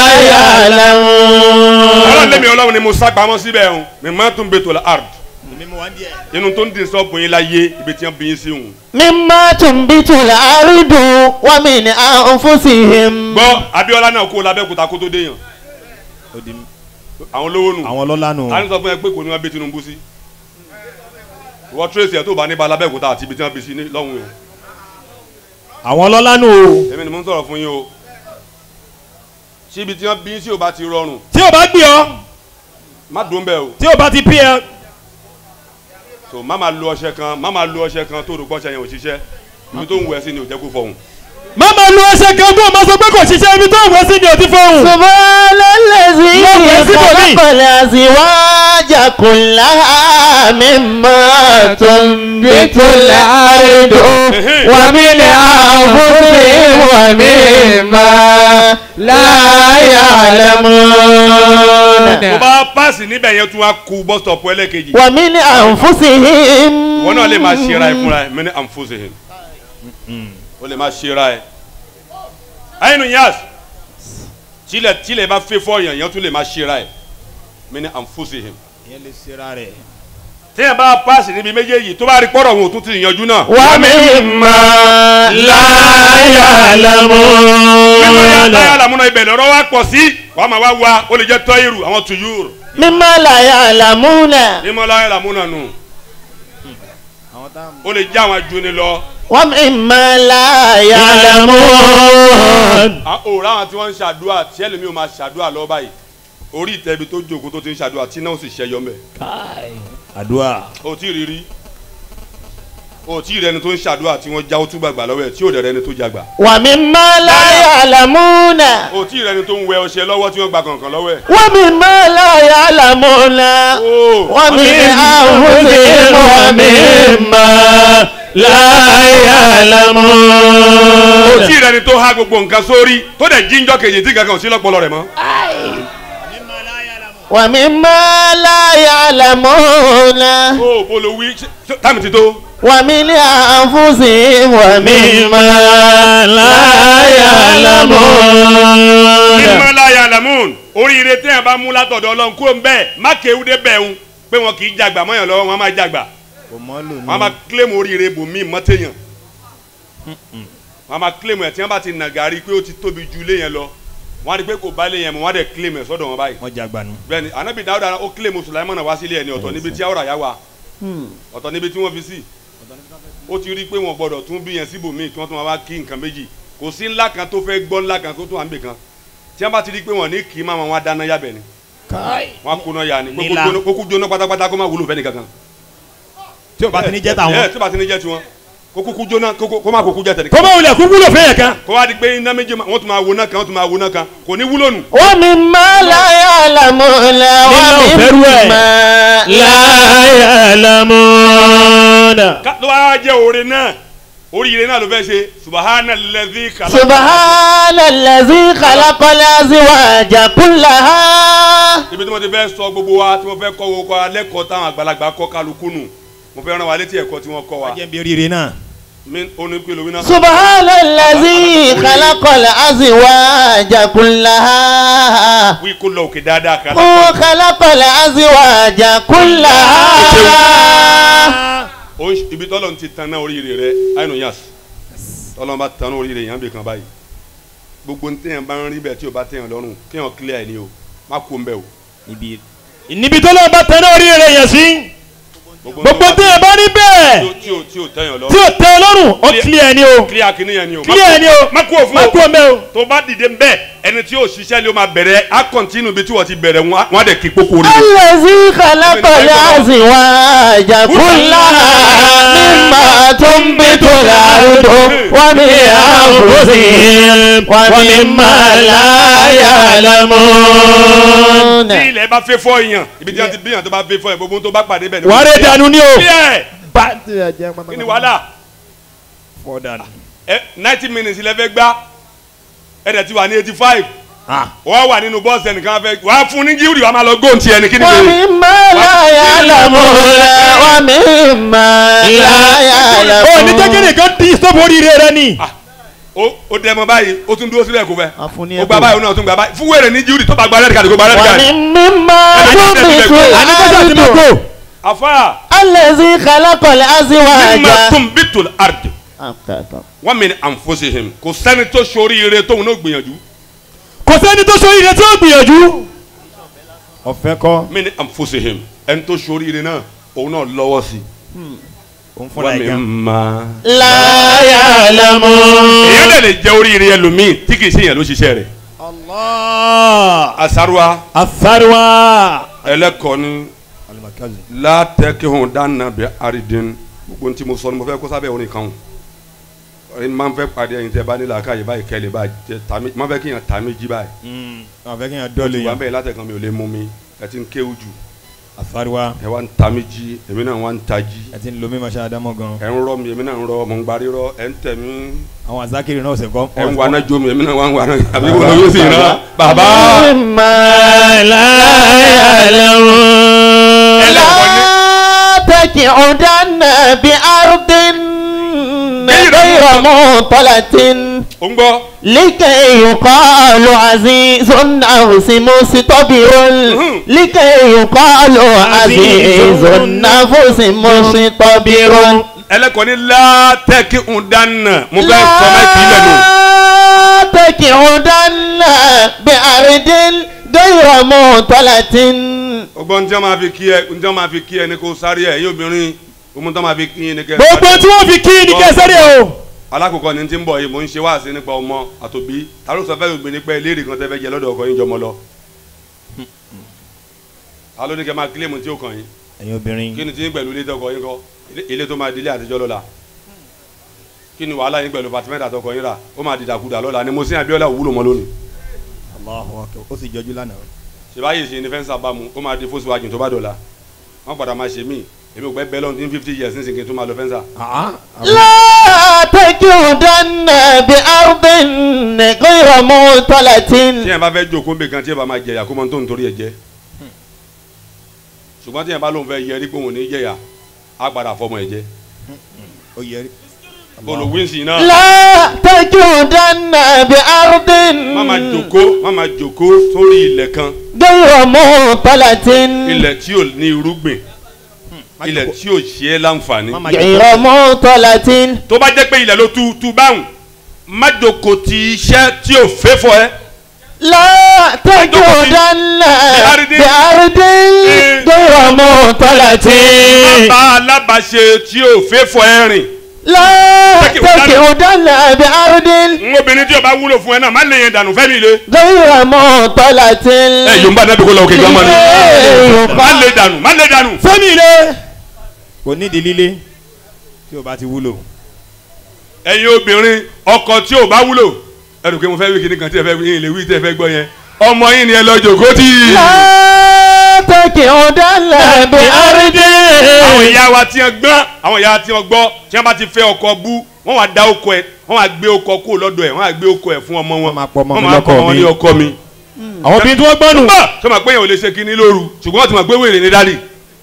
ọlọ́run يعلمون lẹ́mi ọlọ́run ni mo sá pamọ́ síbẹ̀ o mi máa tún bẹ tó la ard inú tó ń dín sọ́ọ̀bù yín láyé ibi tí wọ́n bí yín sí òun. مما تنبت الأرض ومن أنفسهم gbọ́ abiola náà kó labẹ́kúta kó tó dé yàn àwọn olówó nù àwọn ọlọ́lá nù. a ní sọ fún ẹ pé kò ní wọn bí Tinubu sí wọ́n tírèsì ẹ̀ tó bá ní balabẹ́kúta àti ibi tí wọ́n bí sí ní lọ́hùn yẹn àwọn ọlọ́lá nù o. èmi ni mo ń sọ̀rọ̀ fún yín o tí ibi tí wọ́n bí yín sí ò bá ti rọrùn tí o bá gbé ọ má dùn bẹ́ẹ̀ o tí o bá ti pí ẹ. so má máa lo ọṣẹ kan má máa lo ọṣẹ kan tó rò pọ́ṣẹ yẹn ò ṣiṣẹ́ ibi tó ń wẹ̀ sí ni ò jẹ́ kó fọhùn. má máa lu ọṣẹ kan tó o máa sọ pé kò ṣiṣẹ́ ibi tó o wọ́ sí ni o ti fọ́hùn. سبحان الذي Lọ́wọ́ ẹ síbòmí. خلق الأزواج كلها مما تنبت الأرض ومن أنفسهم ومما لا يعلمون tó bá páàsì níbẹ̀ yẹn tún wá ku bus stop ẹlẹ́kejì ومن أنفسهم wọn náà lè máa ṣera ẹ fúnra ẹ mẹ́ni àǹfọ̀sẹ̀hìn o lè máa ṣera ẹ. ayinu yas tilẹ̀ tilẹ̀ bá fẹ́ fọ́ yẹn yẹn tún lè máa ṣera ẹ mẹ́ni àǹfọ̀sẹ̀hìn. ìyẹn lè ṣera rẹ̀. téèyàn bá páàsì níbi méjèèjì tó bá rí pọ́rọ̀ wọn ò tún ti yanjú náà. ومما لا يعلمون láyà làmúnà ibẹ̀ lọ́rọ́ wa pọ̀ sí wàá máa wá wa ó lè jẹ́ tọ́yìrù àwọn tuyúrù مما لا يعلمون nímọ̀ láyà làmúnà nù ó lè jẹ́ àwọn ajuni lọ. ومما لا يعلمون à òòrùn àwọn tí wọ́n ń ṣàdúrà tí ẹlòmíì ò máa ṣàdúrà lọ báyìí orí ìtẹ́bi tó jókòó tó ti ń ṣàdúrà tí náà sì ṣẹyọ mẹ́ àdúrà. o tí ì rí rí o tí ì rẹni tó ń ṣàdúrà tí wọ́n jáwó túgbà gbà lọ́wọ́ ẹ̀ tí ò dẹ̀ rẹni tó jagbà ومما لا يعلمون o tí ì rẹni tó ń wẹ ọṣẹ lọ́wọ́ tí wọ́n gba kànkàn lọ́wọ́ ẹ̀ ومما لا يعلمون o ومن أنفسهم ومما لا o يعلمون tí ì rẹni tó há gbogbo nǹkan sórí tó dẹ̀ jíjọ́ kejì tí kankan ò sí lọ́pọlọ rẹ̀ mọ́ ومما لا يعلمون o bolo wí ṣe- táàmì ti tó ومن أنفسهم ومما لا يعلمون mímọ́ láyà lamun oríire téèyàn bá mú látọ̀dọ̀ ọlọ́run kó ń bẹ́ẹ̀ má kéwú dé bẹ́ẹ̀ ń pé wọn kì í jàgbà mọ́yàn lọ́wọ́ wọn máa jàgbà kò mọ́ lò wọn máa kílèmù oríire bòmí mọ́tẹ́yàn wọn máa kílèmù ẹ̀ tí wọ́n bá ti nà gàrí pé ó ti tóbi ju ilé yẹn lọ wọn á rí i pé kò bá ilé yẹn mọ́ wọn á dẹ̀ kílèmù ẹ̀ sọ́dọ̀ wọn báyìí wọ́n jà gbanu. bẹ́ẹ̀ni anabi dawuda ó kílèmù sulaimana wá sílé ẹni ọ̀tọ̀ níbi tí awúrà yá wa ọ̀tọ̀ níbi tí wọ́n fi sí ó ti rí i pé wọn gbọ́dọ̀ tún bí yẹn síbòmíì tí wọ́n tún wá kí nǹkan méjì kò sí ńlá kan tó fẹ́ gbọ́ ńlá kan tó tún wà ń bè kan tí wọ́n bá ti rí i pé wọ́n ní kì í máa wọn á dáná yábẹ̀ ni wọn á kóná ya ni kókó Nílá. jóná- kókó jóná pátápátá kó má wúlò fẹ́ni kankan. tí o bá ti ní jẹ́ ẹ tàwọn. tí o bá ti ní jẹ́ tiwọn kó kúkú jóná kó- kó má kúkú jẹ́ tẹ̀lé. kó má wulẹ̀ kúkú lò fẹ́yẹ̀ kan. kó wá di pé iná méjì ma- wọ́n tún máa wo náà kan wọ́n tún máa wo náà kan kò ní wúlò nù. ومما لا يعلمون ومما لا يعلمون ká ló wá jẹ́ oore náà oríire náà ló fẹ́ ṣe subahana lẹ́dí kàlá. سبحان الذي خلق الأزواج كلها ibi tí mo ti fẹ́ sọ gbogbo wa tí mo fẹ́ kọ́ wo kọ́ alẹ́kọ̀ọ́ táwọn àgbàlagbà kọ́ kálukú nù mo fẹ́ rán wa létí ẹ̀kọ́ tí wọ́n kọ́ wa. jẹ́ bí oríire náà. mi oní pé lómi náà. سبحان الذي خلق الأزواج كلها wí kó lọ òkè dáadáa kan. هو خلق الأزواج كلها o ibi tọ́lọ̀ ti tan náà oríire rẹ àyìnú yas tọ́lọ̀ bá tan náà oríire yẹn bí kan báyìí gbogbo ní téèyàn bá ń rí bẹ́ẹ̀ tí o bá téèyàn lọ́rùn kéèyàn clear ẹ̀ ni o má kó ń bẹ̀ o. níbi níbi tó lọ́ọ́ bá tẹ̀lé orí rẹ̀ yẹn sí gbogbo tí ẹ bá rí bẹ́ẹ̀ tí o tí o téèyàn tí lọ́rùn o tẹ ọlọ́run ó clear ni o clear kìíní yẹn ni o. clear ni o má kó o fún má o kú o mẹ́ o. tó bá dìde ń bẹ́ẹ̀ ẹni tí yóò ṣiṣẹ́ ni ó máa bẹ̀rẹ̀ á kọ́ntínú bí tí wọ́n ti bẹ̀rẹ̀ wọn á- wọn á dẹ̀ kí kókó rẹ̀. الذي خلق الأزواج كلها مما تنبت الأرض ومن أنفسهم ومما لا يعلمون tí ilẹ̀ bá fẹ́ fọ́ èèyàn ibi tí wọ́n ti bí èèyàn tó bá fẹ́ fọ́ èèyàn gbogbo ohun tó bá pàdé bẹ́ẹ̀ ni. wàá rẹ̀ dànù ni o. clear kí ni wàhálà fọ́ dànù. ẹ ninety minutes ilẹ̀ fẹ́ gbá ẹ dẹ̀ ti wà ní eighty five wọ́n wà nínú bọ́ọ̀sì ẹnìkan fẹ́ wàá fún ní gíwúrì wàá máa lọ góòntì ẹni kí ni bẹ́ẹ̀. ومما لا يعلمون ومما لا o ní jẹ́ kí يعلمون nìkan di stop oríire rẹ ni. ó ó dẹ mọ báyìí ó tún dúró sílẹ̀ kó fẹ́ Àfún ní ó gba ẹ̀bùn. báyìí ó náà tún gba báyìí fún wẹ̀rẹ̀ ní gíwúrì tó bá gba rẹ́ẹ̀dì kàdé kó gba rẹ́ẹ̀dì kàdé. ومما تنبت àníkọ́sà ti mọ̀ الأرض kó. afa الذي خلق mímọ الأزواج tún bí tó àrùn wọ́n mi ní ànfọ́sẹ̀hìn kò sẹ́ni tó sori ire tóun náà gbìyànjú kò sẹ́ni tó so ire tí ó gbìyànjú. ọ̀fẹ́ kọ́ mi ní ànfọ́sẹ̀hìn ẹni tó sori ire náà òun náà lọ́wọ́ sí òun i fúnra wọ́n ẹ̀ mi gan. ma. لا يعلمون èyí lè lè jẹ́ oríire ẹlòmíì tí kì í ṣe yẹn ló ṣiṣẹ́ rẹ̀ Allah. asaruwa asaruwa. ẹlẹ́kọ̀ọ́ni látẹ̀kẹ́hùn dáná bẹ àrídìn gbogbo ní tí mo sọ ni mo fẹ́ kó sábẹ́ orin kan o orin máa ń fẹ́ pàdé ẹ̀yin tẹ́ bá nílò àkáyè báyìí kẹ́lẹ́ báyìí tẹ tàmí máa fẹ́ kí yẹn tàmí jí báyìí àfẹ́ kí n yà dọ́ọ̀lù wà yẹn. bẹ́ẹ̀ látẹ̀kan mi ò lè mú mi ẹ ti ń kéwù jù asaruwa. ẹ wá ń tàmí jí èmi náà wá ń ta jí ẹ ti ń lo mímọ ṣe àdámọ́ gan. ẹ ń rọ mi èmi náà ń rọ mọ̀ ń gbarí rọ ẹ ń tẹ̀ mí àwọn azakiri náà ṣe kọ́. ẹ ń wà náà jó mi èmi náà wà ń wà náà àbí wọn yóò sì rán bàbá مما لا يعلمون لا تقعدن بأرض غير مطلة ó ń gbọ́ لكي يقال عزيز نفس مستبر لكي يقال عزيز نفس مستبر ẹlẹ́kọ̀ọ́ ní látẹ̀kí ń dáná mo fẹ́ sọ máa kì í lẹ́nu. لا تقعدن بأرض غير مطلة ọgbọ́n tí wọ́n máa fi kí ẹ tí wọ́n máa fi kí ẹ ní kó sáré ẹ yóò obìnrin ohun tí wọ́n máa fi kí ẹ ní kẹ́. gbogbo tí wọ́n fi kí ni kẹsẹ́rẹ́ o. alákòókò ni ti ń bọ̀ yìí mò ń ṣe wáàsí nípa ọmọ àtòbí tàló sọ fẹ́ gbìn nípa ìlérí kan tẹ́ fẹ́ jẹ lọ́dọ̀ ọkọ yín jọmọ lọ. alo ní kẹ́ máa kílèmù tí ó kàn yín ẹ̀yin obìnrin. kí ni ti ń pẹ̀lú ilé tọkọ yín kọ́ ilé- ilé tó máa di ilé àtijọ́ lọ́la kí ni wàhálà yín pẹ̀lú pàtímẹ́ntà tọkọ yín rà ó máa dìdàkudà lọ́la ni mo sí Abíọ́lá òwúlò mọ́ lónìí Allahu akbar ó sì jọjú lánàá. ṣèbáyé ṣe ni fẹ́ǹsà bá mu ó máa di fóṣùwájú tó bá dọ̀la wọ́n padà máa ṣe mí èmi ò gbẹ́ bẹ́ẹ̀ lọ́n tí fifty years nísìnyí kí n tó máa lọ fẹ́ǹsà لا تقعدن بأرض غير tí مطلة yẹn bá fẹ́ jókòó nbẹ kan tí yẹn bá máa jẹyà kó mọ tó ń torí ẹ jẹ ṣùgbọ́n tí yẹn bá lóun fẹ́ yẹrí pé òun ní jẹyà á padà fọmọ ẹ jẹ ó yẹ rí. olùwínsì náà لا تقعدن بأرض má máa jókòó má máa jókòó sórí ilẹ̀ kan غير مطلة ilẹ̀ tí ò ní irúgbìn ilẹ̀ tí ò ṣe é láǹfààní Má máa غير مطلة tó bá jẹ́ pé ilẹ̀ ló tu tu báwùn má jókòó ti iṣẹ́ tí ò fẹ́ fọ ẹ لا تقعدن بأرض بأرض غير مطلة má bá alábàáṣe tí ò fẹ́ fọ ẹ rìn لا تقعدن بأرض n obìnrin tí o bá wúlò fún ẹ náà má lè yẹn dànù fẹ́mi le غير مطلة ẹ yóò ń bá dábìí kó lọ òkè gan mọ́ ni má lè dànù má lè dànù. fẹ́mi ilé. kò nídìí líle tí o bá ti wúlò. ẹ̀yin obìnrin ọkọ tí ò bá wúlò ẹnu pé mo fẹ́ wí kíní kan tí ẹ fẹ́ yín lè wí tí ẹ fẹ́ gbọ́ yẹn ọmọ yín ni ẹ lọ jòkó tì í. لا تقعدن بأرض àwọn ìyá wa tí wọn gbọ́n àwọn ìyá tí wọn gbọ́ tí wọn bá ti fẹ́ ọkọ bú wọn wá da ọkọ ẹ wọn wá gbé ọkọ kó lọ́dọ̀ ẹ wọn wá gbé ọkọ ẹ fún ọmọ wọn Wọ́n máa pọ ọmọ mi wọn máa lọ́kọ pọ ọmọ mi. ní ọkọ mi. àwọn obìnrin tí wọ́n gbọ́n nù. bá sọ ma pé yẹn ò lè ṣe kíní lóru ṣùgbọ́n wọ́n ti mọ̀ pé wèrè ní dádì.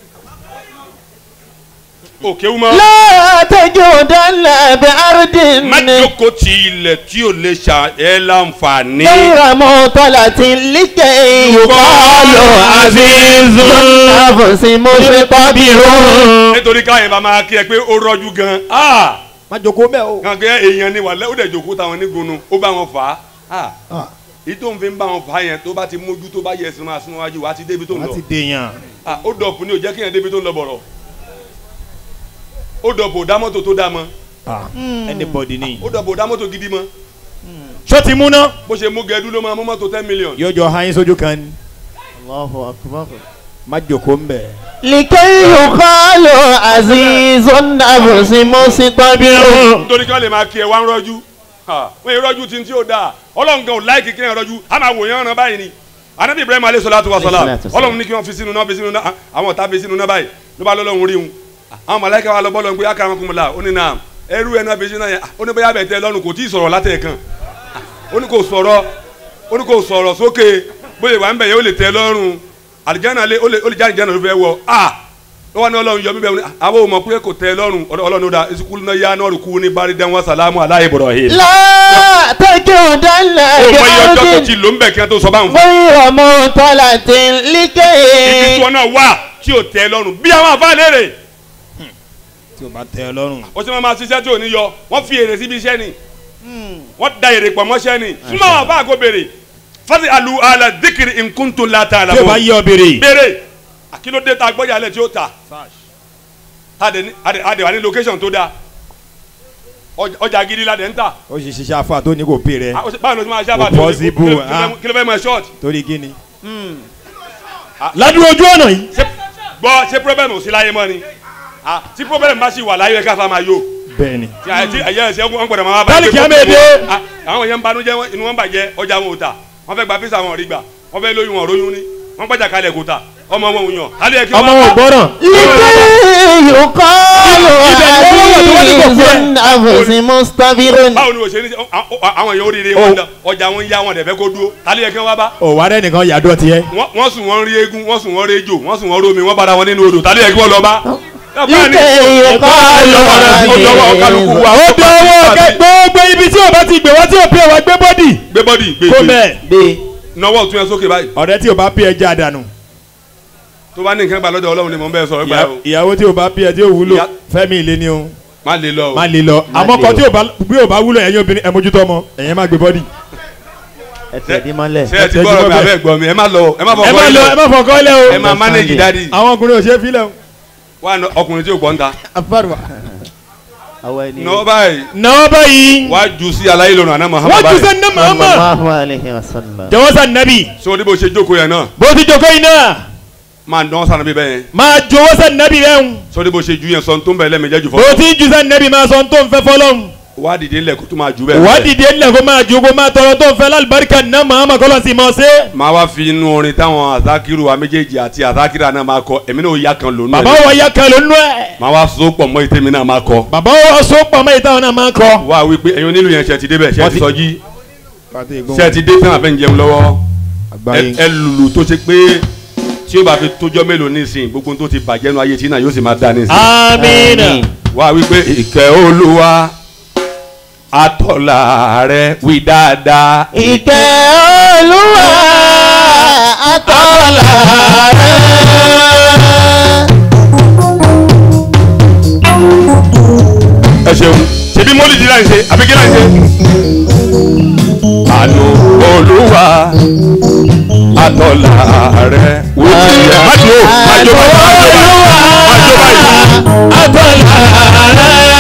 òkè wú mọ́. لا تقعدن بأرض má jókòó ti ilẹ̀ tí ò lè ṣà ẹ́ láǹfààní. غير مطلة لكي يقال عزيز نفس مستبر nítorí káyọ̀ bá máa kí ẹ pé ó rọ́jú gan. Ah! má jókòó bẹ́ẹ̀ o. kan kẹ́ èèyàn ni wà lẹ́ ó dẹ̀ jókòó táwọn nígunnu ó bá wọn fà á ah èyí tó ń fi ń bá wọn fà yẹn tó bá ti mójú tó bá yẹ ẹsìn máa sún wájú wá ti débi tó ń lọ láti dèèyàn ah ó dọ̀pù ni ò jẹ́ kéèyàn débi tó ń lọ bọ̀rọ̀ ó dọ̀pù ò dá mọ́tò tó dá mọ́ anybody ni. ó dọ̀pù ò dá mọ́tò gidi mọ́ ṣó ti múná bó ṣe mú gẹ̀ẹ́dú ló máa mú mọ́tò ten million yóò jọ hàn yín sójú kan ni Allahu akbar. má jòkó ń bẹ̀. لكي يقال عزيز نفس مستبر nítorí kí wọ́n lè máa kí ẹ wá ń rọ́jú wọ́n yẹ rọ́jú tí ń tí ó dáa ọlọ́run gan ò láìkì kí ẹ rọ́jú á máa wò yẹn ọ̀ràn báyìí ni anabi ibrahim alayhi salatu wa salam Alayhi salatu wa salam. ọlọ́run ní kí wọ́n fi sínú náà fi sínú náà àwọn ọ̀tá fi sínú náà báyìí ló bá lọ́lọ́run rí wọn àwọn màláíkà wa lọ bọ́ lọ́n pé akara kún mi la ó ní náà ẹrú ẹ̀ náà fi sínú náà yẹn ó ní bóyá bẹ̀ tẹ́ lọ́run kò tí ì sọ̀rọ̀ látẹ̀ kan ó ní kò sọ̀rọ̀ ó ní kò sọ̀rọ̀ sókè bóyá ìwà ń bẹ̀ yẹn ó lè tẹ́ lọ́run àlìjáná lé ó lè ó lè jáde jáde ló fẹ́ wọ ah ó wà ní ọlọ́run yọ mí bẹ́ẹ̀ ni àwọn ò mọ̀ pé kò tẹ́ lọ́run ọlọ́run ó da ìsìnkú náà yá náà rò kú ní baridan wa salamu ala Ibrahim. لا تجودن ó mọ iye ọjọ́ tó بأرض ti lò ń bẹ̀ kí wọ́n tó sọ báwọn fún غير مطلة ibi tí لكي wọn náà wà tí ò tẹ́ lọ́rùn bí àwọn àfa léèrè tí o bá tẹ ẹ lọ́rùn. ó sì máa ma ṣiṣẹ́ tí ò ní yọ wọ́n fi èrè síbi iṣẹ́ ni wọ́n da èrè pọ̀ mọ́ṣẹ́ ni súnmọ́ àwọn àfa àgọ́ béèrè fasi alu ala dikiri nkuntun lata ala tí o bá yẹ ọ béèrè. béèrè àkílódé ta gbọ́jà lẹ̀ tí ó ta tàdé ní adé adé wà ní location tó dáa ọjà- ọjà gidi la dẹ̀ ń ta ó sì ṣiṣẹ́ afa tó ní kò pè rẹ Ah, ó sì- báwo ni o ti máa ṣe àbá Kò possible, ah. kí ló fẹ́ mọ short torí kí ni. ládùúgbò ojú ọ̀nà yìí. ṣe gbọ́ ṣe problem ò sí láyé mọ́ ni Ah, tí problem bá sì wà láyé ká fa máa yó bẹ́ẹ̀ni. tí àyè tí àyè ẹsẹ̀ wọn gbọ́dọ̀ máa bá Báàlì kìí àmẹ́ẹ̀dẹ́. Ah, àwọn yẹn ń banújẹ́ wọn- inú wọn bàjẹ́ ọjà wọn ò ta wọn fẹ́ gba físà wọn ò rí gbà wọn fẹ́ lóyún wọn ò róyún ní wọn gbàjà kalẹ̀ kò ta ọmọ wọn ò yàn alẹ́ yẹ kí ọmọ wọn ò gbọ́ràn. لكي يقال عزيز نفس مستبر báwo ni o ṣe ní àwọn- àwọn èèyàn oríire wọn dán ọjà wọn ń yá wọn dẹ̀ fẹ́ kó dúró alẹ́ yẹ kí wọ́n wá bá ò wá rẹ nìkan yàdọ̀ tiẹ̀. wọ́n wọ́n sùn wọ́n rí eégún wọ́n sùn wọ́n rí ejò wọ́n sùn wọ́n rí omi wọ́n bára wọn nínú odò tálẹ́ yẹ kí wọ́n lọ bá. لكي يقال ó dọwọ́ kálukú wa ó dọwọ́ kẹ gbogbo ibi tí o bá ti gbé wá tí o pè wá gbé bọ́dì. gbé bọ́dì gbé kó gbé mẹ́. nọwọ́ tún yẹn sókè báyìí ọ̀rẹ́ tí o bá pè ẹ jẹ́ àdánù. tó bá ní nǹkan gbà lọ́dọ̀ ọlọ́run ni mò ń bẹ́ẹ̀ sọ̀rọ̀ gbà Ìyá- o ìyàwó tí o bá pè ẹ tí o wúlò Ìyá- fẹ́mi ilé ni o má lè lọ o má lè lọ àmọ́ kan tí o bá bí o bá wúlò ẹ̀yin obìnrin ẹ̀ mójútó ọmọ ẹ̀yin má gbé bọ́dì. ẹtẹ̀dí mọ́lẹ̀ ṣe ẹ ti gbọ́dọ̀ mi abẹ́ gbọ́ mi ẹ má lọ o ẹ má ẹ fọkọ má lọ ẹ ilẹ̀ má fọkọ lẹ ẹ o má manage dadi àwọn ọkùnrin ò ṣe é filẹ̀ o. wà á ọkùnrin tí o gbọ́ ń ta afárwa àwọn ẹni nọ báyìí náà báyìí wà á jù sí aláyé lọ́nà àná Muhammad wọ́n jù báyìí sẹ́ ní màmá sallallahu alayhi wa sallam jẹ́wọ́ sá nàbì so ní bó ṣe jókòó yẹn náà bó ti jókòó yìí náà máa dán sànà bíbẹ́ yẹn máa jọ̀wọ́ sá nàbì rẹ̀ ń so ní bó ṣe ju yẹn sọ tó ń bẹ̀ lẹ́mẹ̀jẹ́ jù bó fọ́ ti jù sá nàbì máa sọ tó ń fẹ́ fọlọ́n wà á dìde ńlẹ̀ kó tó máa jù bẹ́ẹ̀ wà á dìde ńlẹ̀ kó máa ju kó máa tọrọ tó ń fẹ́ lálùbáríkà ná màmá kọ́lọ́ sí mọ́ sí. máa wá fi inú orin táwọn àzákìrù wa méjèèjì àti àzákìrà náà máa kọ èmi náà ó yá kan lónú bàbá ẹ̀ wa ya kan ló nú ẹ̀ máa wá so pọ̀ mọ́ ìtẹ́mi náà máa kọ bàbá wa so pamọ́ ìtàn náà máa kọ́. wá wí pé ẹ̀yin onílù yẹn ṣe ti débẹ̀ ṣe Wọ́n ti ti- sọjí ṣe ti dé tán àfẹ́ ń jẹun lọ́wọ́ ẹ- ẹ lùlù tó ṣe pé tí ó bá fi tójọ́ mélòó nísìn gbogbo tó ti bàjẹ́ nu ayé tí náà yóò sì máa dá nísìn. amiina wá wí pé ìkẹ́ olúwa àtọ̀là rẹ wí dáadáa. ìkẹ́ olúwa àtọ́lá ẹ ṣeun ṣebí mọ́lìdì láì ṣe àbí kí láì ṣe. àánú olúwa àtọ̀là rẹ wí dáadáa. má jó má jó má jó má jó má jó báyìí.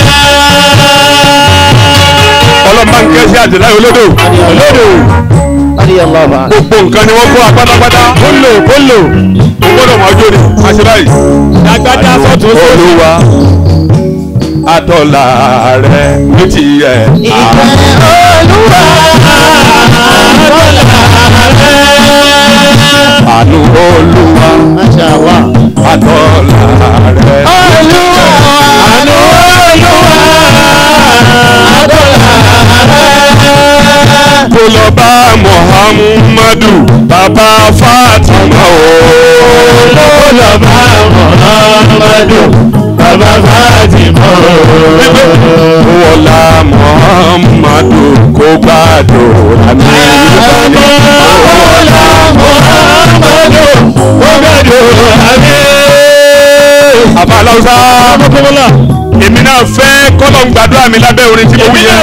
ọlọ́mọ ń kẹ́ sí àtìláyé olódò olódò radiyallahu anhu gbogbo nǹkan ni wọ́n kó apátápátá kólò kólò o gbọ́dọ̀ mọ ọjọ́ ni má ṣe báyìí. agbada sọtún sósì olúwa àtọ̀là rẹ ní tiẹ̀. ìkẹ́ olúwa àánú olúwa masha allah àtọ̀là rẹ. olúwa àánú olúwa kó lọ bá muhammadu bàbá fatima o. kó lọ bá muhammadu bàbá fatima wọlá muhammadu kó gbàdúrà mi. wọlá muhammadu kó gbàdúrà mi. àbá aláwùsá èmi náà fẹ́ kọ́lọ̀ ń gbàdúrà mi lábẹ́ orin tí mo wí yẹn.